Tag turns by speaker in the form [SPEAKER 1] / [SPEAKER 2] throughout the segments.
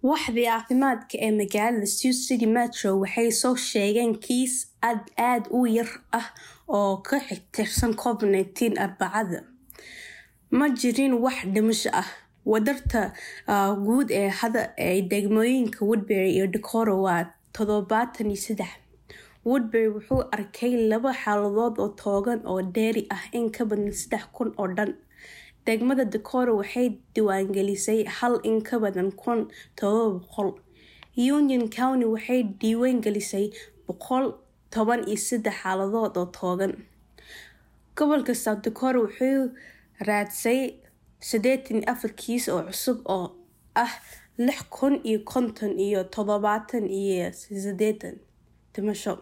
[SPEAKER 1] Waaxda caafimaadka ee magaalada Sioux City Metro waxay soo sheegeen kiis aad aad u yar ah oo ka tirsan COVID-19 Arbacada. Ma jirin wax dhimasho ah. Wadarta guud ee hadda ee degmooyinka Woodbury iyo Decorah waa todobatan iyo sedax. Woodbury wuxuu arkay laba xaaladood oo togan oo dheeri ah in ka badan sedax kun oo dhan. Degmada Decorah waxay diiwaangelisay hal in ka badan kun todoba boqol. Union County waxay diiwaangelisay boqol toban iyo sedax xaaladood oo togan. Gobolka South Dakota wuxuu raadsay sideetan iyo afar kiis oo cusub oo ah lix kun iyo konton iyo todobatan iyo sideetan dhimasho.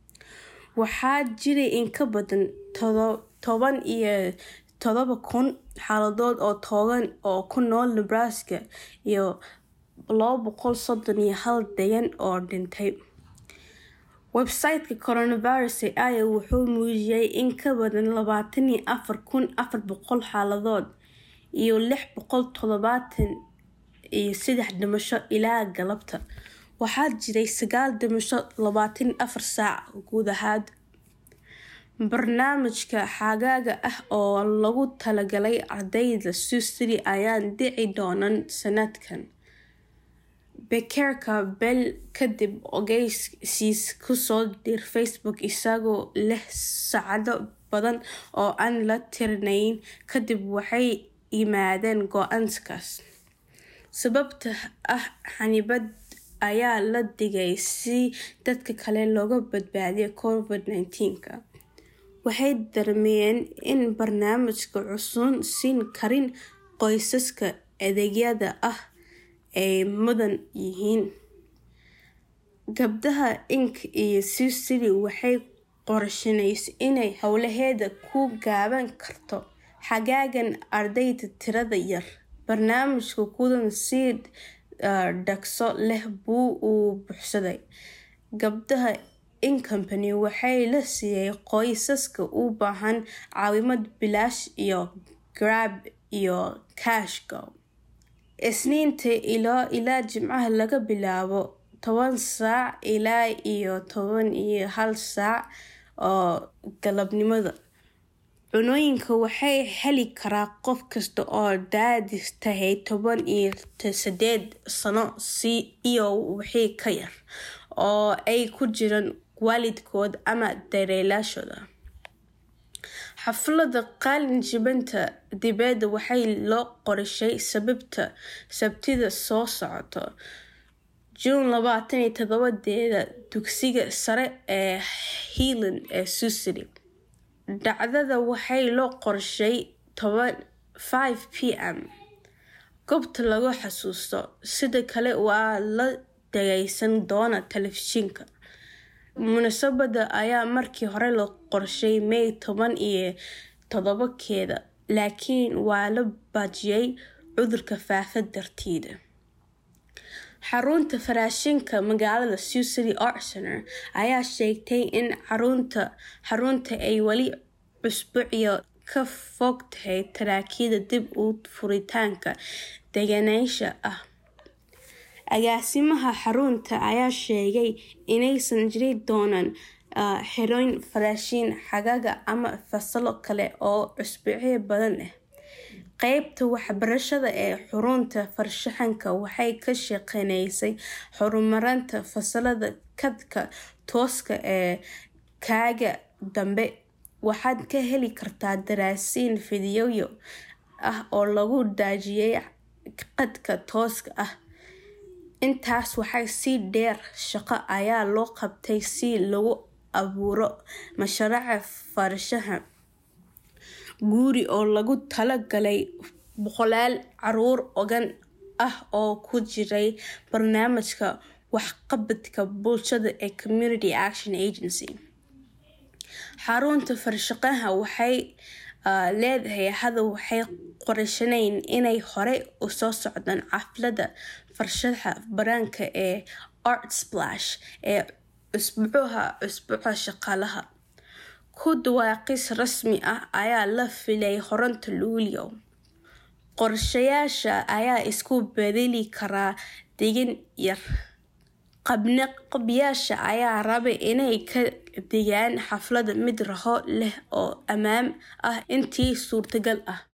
[SPEAKER 1] Waxaa jiray in ka badan toban iyo todoba kun xaaladood oo togan oo ku nool Nebraska iyo laba boqol sodon iyo hal degan oo dhintay. Website-ka coronavirus ee Iowa wuxuu muujiyay in ka badan labatan iyo afar kun afar boqol xaaladood iyo lix boqol todobatan iyo sedax dhimasho ilaa galabta. Waxaa jiray sagaal dhimasho labatan iyo afar saac gudahood. Barnaamijka xagaaga ah oo loogu talagalay ardayda Sioux City ayaan dhici doonin sanadkan. Bekerka bil kadib ogeysiis ku soo dir Facebook isagoo leh saacado badan oo aan la tirinayn kadib waxay yimaadeen go'aankaas. Sababta ah xannibaad ayaa la dhigay si dadka kale looga badbaadiyo COVID-19-ka. Waxay dareemeen in barnaamijka uusan siin karin qoysaska adeegyada ay mudan yihiin. Gabdhaha Inc. iyo Sioux City waxay qorsheynaysaa inay hawlaheeda ku qaban karto xagaagan ardayda tirada yar. Barnaamijka kudan si dhaqso leh buu u buuxsaday. Gabdhaha Inc. Company waxaa la siiyay qoysaska u baahan caawimaad bilaash iyo Grab iyo CashGo. Isniinta ilaa Jimcaha laga bilaabo toban saac ilaa iyo toban iyo hal saac oo galabnimo. Cunooyinka waxaa heli kara qof kasta oo da'diisu tahay toban iyo sideed sano iyo wixii ka yar, oo ay ku jiraan waalidkood ama daryeelayaashood. Xafladda qalin-jabinta dibadda waxaa loo qorsheeyay Sabtida soo socota, Juun labatan iyo todobadeeda dugsiga sare ee Highland ee Sioux City. Dhacdada waxaa loo qorsheeyay five pm goobta lagu xasuusto. Sidoo kale waa la dhageysan doonaa telefishinka. Munaasabadda ayaa markii hore loo qorsheeyay May toban iyo todobakeeda, laakiin waa la baajiyay cudurka faafa darteed. Xarunta Farshaxanka magaalada Sioux City Art Center ayaa sheegtay in xarunta ay weli usbuucyo ka fog tahay taraakiida dib u furitaanka degenaansho ah. Agaasimaha xarunta ayaa sheegay inaysan jiri doonin xirooyin farshaxan xagaaga ama fasallo kale oo usbuucyo badan ah. Qaybta waxbarashada ee xarunta farshaxanka waxay ka shaqeynaysaa horumarinta fasallada khadka tooska ah ee kaga dambe. Waxaad ka heli kartaa daraasad fiidiyow ah oo lagu daajiyay khadka tooska ah. Intaas waxaa sii dheer, shaqo ayaa loo qabtay si loo abuuro mashruuc farshaxan guri oo loogu talagalay boqolaal carruur ogaan ah oo ku jiray barnaamijka waxqabadka bulshada ee Community Action Agency. Xarunta farshaxanka waxay leedahay hadda waxay qorsheynayaan inay horey u soo socdaan xafladda farshaxanka qaranka ee Art Splash ee usbuuca usbuuca shaqaalaha. Ku dhawaaqis rasmi ah ayaa la filayaa horaanta Luulyo. Qorshayaasha ayaa isku beddeli kara degin yar qabyaasha ayaa rabay inay ka dhigaan xafladda mid raaxo leh oo ammaan ah intii suurtagal ah